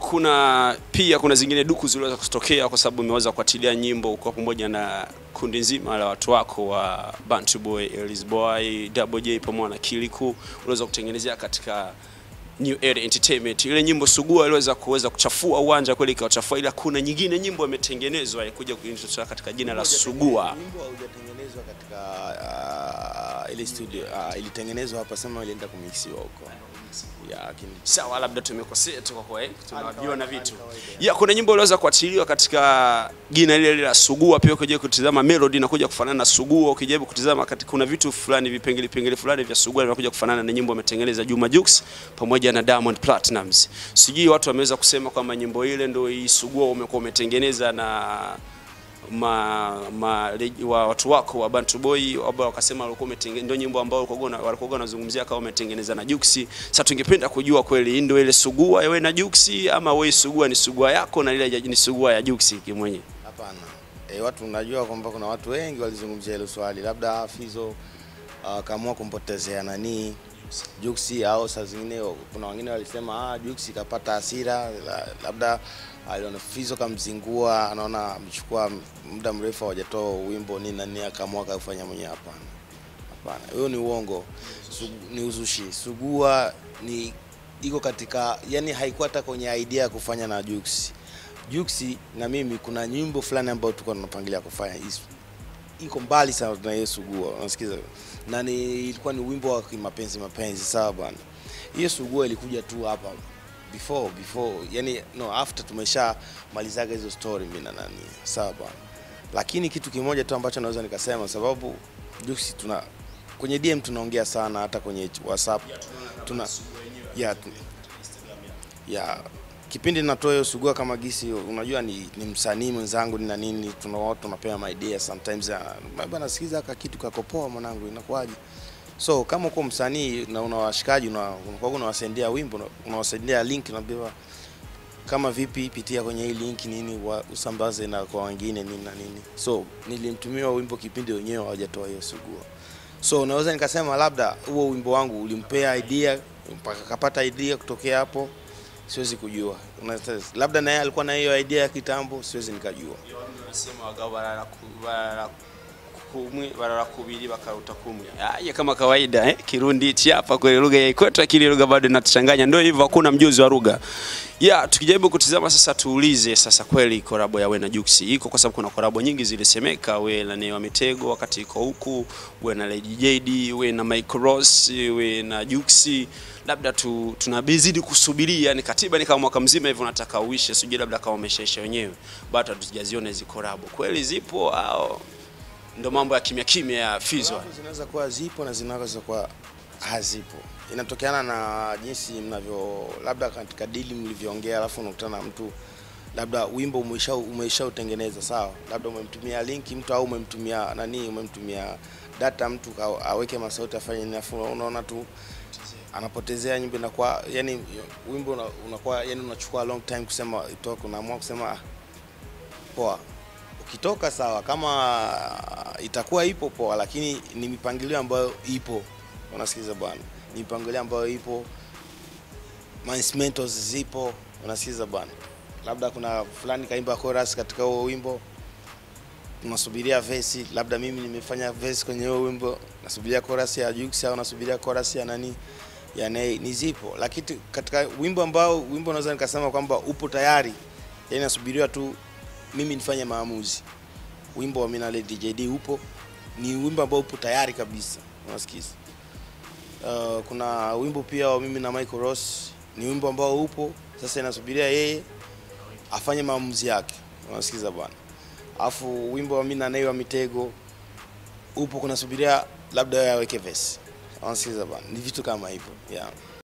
kuna pia kuna zingine duku ziliweza kutokea kwa sababu umeweza kufuatilia nyimbo kwa pamoja na kundi nzima la watu wako wa Bantu Boy, Ellis Boy, Double J pamoja na Kiliku uliweza kutengenezea katika New Era Entertainment. Ile nyimbo Sugua iliweza kuweza kuchafua uwanja kweli ikawachafua, ila kuna nyingine nyimbo imetengenezwa ya kuja kuintroduce katika jina la Sugua. Wimbo haujatengenezwa katika uh, ile studio uh, ilitengenezwa hapa, sema ilienda kumixiwa huko ya lakini Sawa, labda tumekosea tu kwa kwa eh, tunajua na vitu. Ya kuna nyimbo iliweza kuachiliwa katika jina lile lile la Sugua, pia ukija kutizama melody inakuja kufanana na Sugua, ukijaribu kutizama katika kuna vitu fulani vipengele vipengele fulani vya Sugua vinakuja kufanana na nyimbo ametengeneza Juma Jux pamoja na Diamond Platnumz. Sijui watu wameweza kusema kwamba nyimbo ile ndio hii Sugua umekuwa umetengeneza na ma, ma leji- wa watu wako wa Bantu Boy ambao wakasema walikuwa umetengeneza ndio nyimbo ambao walikuwa na- walikuwa wanazungumzia kama umetengeneza na Juksi. Sasa tungependa kujua kweli hii ndio ile Sugua wewe na Juksi ama wewe Sugua ni Sugua yako na ile ni Sugua ya Juksi kimwenye. hapana. E, watu unajua kwamba kuna watu wengi walizungumzia hilo swali, labda Fizo akaamua kumpotezea nani Juksi, au saa zingine kuna wengine walisema ah, Juksi kapata hasira, la- labda aliona Fizo kamzingua, anaona amechukua muda mrefu hawajatoa wimbo nini na nini, akaamua kafanya mwenyewe. Hapana, hapana, hiyo ni uongo, Sugu, ni uzushi. Sugua ni iko katika, yani haikuwa hata kwenye idea ya kufanya na Juksi. Juksi na mimi kuna nyimbo fulani ambayo tulikuwa tunapangilia kufanya hizo iko mbali sana na hiyo Sugua, unasikiza? Na ni ilikuwa ni wimbo wa kimapenzi mapenzi, sawa bwana. Hiyo Sugua ilikuja tu hapa before before, yani no after tumesha malizaga hizo story mimi na nani, sawa bwana. Lakini kitu kimoja tu ambacho naweza nikasema, sababu Juksi tuna kwenye DM tunaongea sana, hata kwenye WhatsApp tuna ya, tu, ya kipindi natoa hiyo Sugua kama gisi, unajua ni, ni msanii mwenzangu ni na nini, tuna watu tunapewa my idea sometimes, ah, bana sikiza aka kitu kakopoa mwanangu, inakuwaje? So kama uko msanii na una washikaji una- unakuwa unawasendea wimbo una- unawasendea link, unaambiwa kama vipi, pitia kwenye hii link nini, wa, usambaze na kwa wengine nini na nini. So nilimtumia wimbo kipindi wenyewe hawajatoa hiyo Sugua. So naweza nikasema labda huo wimbo wangu ulimpea idea mpaka kapata idea kutokea hapo, siwezi kujua. Una- Labda naye alikuwa na hiyo idea ya kitambo, siwezi nikajua. Wanasema wagao barara ku- barara kumwe barara kubiri bakaruta kumwe. Haya kama kawaida eh, Kirundi hichi hapa kwa lugha ya kwetu, akili lugha bado inatuchanganya. Ndio hivyo, hakuna mjuzi wa lugha. Ya, tukijaribu kutizama sasa, tuulize sasa, kweli korabo ya we na Juksi iko kwa sababu kuna korabo nyingi zilisemeka, we na Neema Mitego wakati iko huku, we na Lady JD, we na Michael Ross, we na Juksi labda tu tunabizidi kusubiria, yani katiba ni kama mwaka mzima hivyo, nataka uishe, sijui labda kama umeshaisha wenyewe, bado hatujaziona hizo korabo, kweli zipo au ndo mambo ya kimya kimya ya Fizzo? Collab zinaweza kuwa zipo na zinaweza kuwa hazipo, inatokeana na jinsi mnavyo, labda katika dili mlivyoongea, alafu unakutana na mtu labda wimbo umesha umesha utengeneza sawa, labda umemtumia linki mtu au umemtumia nani, umemtumia data mtu ka- aweke masauti afanye nini, alafu unaona tu anapotezea nyimbo inakuwa yani wimbo una- unakuwa yani unachukua long time kusema itoke, unaamua kusema ah, poa ukitoka sawa, kama itakuwa ipo poa, lakini ni mipangilio ambayo ipo, unasikiza bwana, ni mipangilio ambayo ipo, ma instrumentals zipo, unasikiza bwana, labda kuna fulani kaimba chorus katika huo wimbo, tunasubiria verse, labda mimi nimefanya verse kwenye huo wimbo, nasubiria chorus ya Jux au nasubiria chorus ya nani ya Nay, ni zipo, lakini katika wimbo ambao wimbo naweza nikasema kwamba upo tayari, yani nasubiriwa tu mimi nifanye maamuzi. Wimbo wa Mina Lady JD upo, ni wimbo ambao upo tayari kabisa, unasikiza. Uh, kuna wimbo pia wa mimi na Michael Ross, ni wimbo ambao upo sasa, inasubiria yeye afanye maamuzi yake, unasikiza bwana. Alafu wimbo wa mimi na Nay wa Mitego upo, kunasubiria labda yeye aweke verse, unasikiza bwana. Ni vitu kama hivyo yeah.